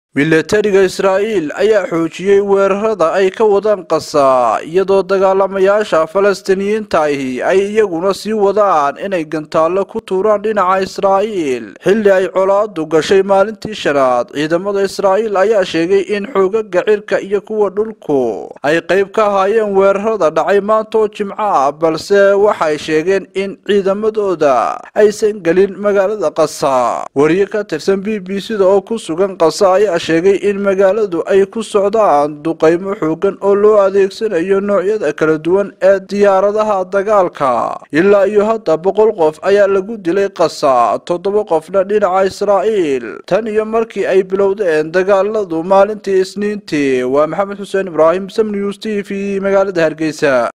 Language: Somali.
milatariga israa'iil ayaa xoojiyey weerarada ay ka wadaan qasa iyadoo dagaalamayaasha falastiiniyiinta ahi ay iyaguna sii wadaan inay gantaallo ku tuuraan dhinaca israa'iil xilli ay colaadu gashay maalintii shanaad ciidamada israa'iil ayaa sheegay in xoogaga cirka iyo kuwa dhulku ay qayb ka ahaayeen weerarada dhacay maanta oo jimco ah balse waxay sheegeen in ciidamadooda aysan gelin magaalada qasa wariye ka tirsan b b c da oo ku sugan qasa ayaa sheegay in magaaladu ay ku socdaan duqaymo xoogan oo loo adeegsanayo noocyada kala duwan ee diyaaradaha dagaalka ilaa iyo hadda boqol qof ayaa lagu dilay qasa toddoba qofna dhinaca israa'iil tan iyo markii ay bilowdeen dagaaladu maalintii isniintii waa maxamed xuseen ibraahim sam news t v magaalada hargeysa